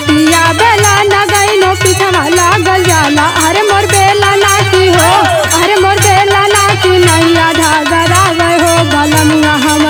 पिया बेला न गईनो पिछवा लागल जाला अरे मोर बेला ना की हो अरे मोर बेला ना की नैया धागरा गए हो गलमुआ हम